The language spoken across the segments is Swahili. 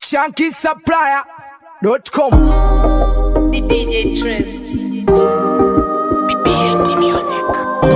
shankisupplier.com DJ Trace. BLT Music.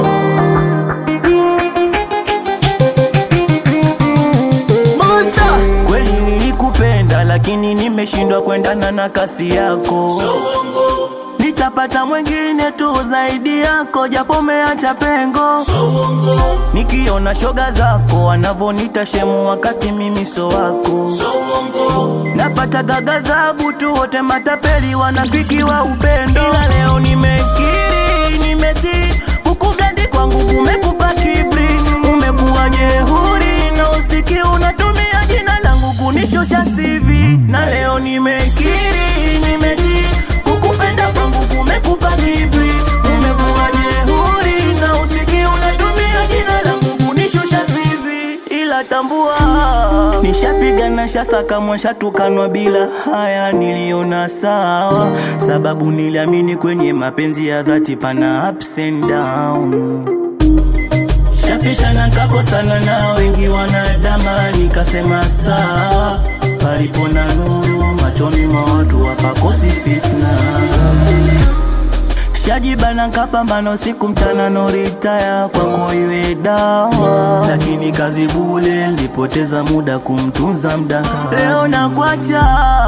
Kweli nilikupenda lakini nimeshindwa kuendana na kasi yako. Nitapata mwingine tu zaidi yako, japo umeacha pengo. Nikiona shoga zako wanavonita shemu, wakati mimi so wako. Napata gagadhabu tu, wote matapeli, wanafiki wa upendo. Ila leo nimekiri, nimetii kukugandi kwangu kumekupa kibri, umekuwa jehuri na usiki unatumia jina langu kunishusha sivi, na leo nimekiri, nimetii kukupenda kwangu kumekupa kibri, umekuwa jehuri na usiki unatumia jina langu kunishusha sivi, ila tambua nishapiga na shasaka mwashatukanwa bila haya, niliona sawa, sababu niliamini kwenye mapenzi ya dhati pana ups and down Shapishana nkakosana na wengi wanadama, nikasema sawa, palipo na nuru machoni mwa watu wapakosi fitna. Shajibana nkapambana usiku mchana, no ritaya kwako iwe dawa, lakini kazi bule, nilipoteza muda kumtunza mdaka. Leo nakwacha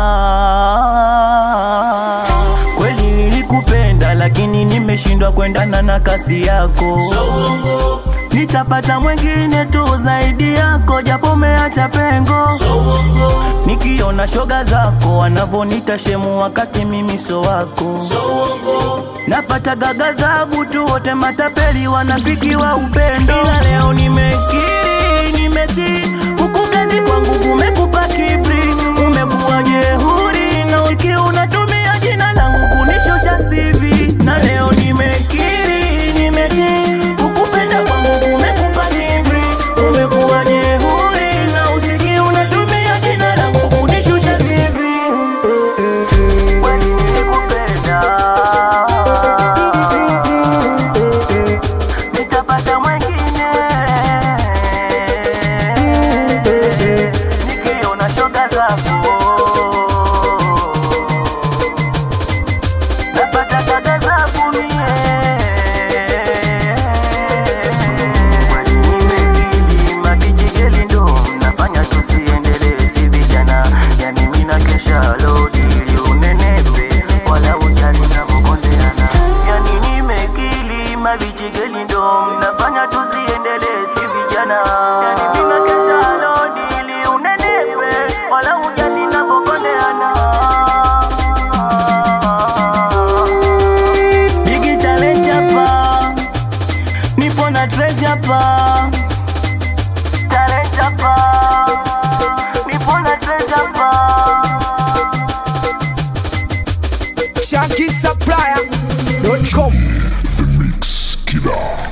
kweli, nilikupenda lakini nimeshindwa kuendana na kasi yako nitapata mwingine tu zaidi yako, japo umeacha pengo. Nikiona shoga zako wanavonita shemu, wakati mimi so wako. Napata gagadhabu tu, wote matapeli, wanafiki wa upendo. Ila leo nimekiri, nimetii kukugani kwangu kumekupa kibri, umekuwa jehuri na wiki unatumia jina langu kunishusha sivi, na leo nimekiri, nimetii kukupenda kwangu kumekupa kibri, umekuwa jehuri na usiki unatumia jina langu kunishusha sivi. Kweli nilikupenda, nitapata mwengine nikiona shoga zako napata dada zangu mie Kwani nimekili mabijigeli ndo mnafanya tusiendelee si vijana yani mina kesha lodi ili unenepe wala ujali navyokondeana yani nimekili mabijigeli ndo mnafanya tusiendelee si vijana yani mina kesha lodi ili unenepe wala ujali navyokondeana Bigi talent hapa, nipo na Trace hapa, talent hapa, nipo na Trace hapa. shankisupplier.com Killer.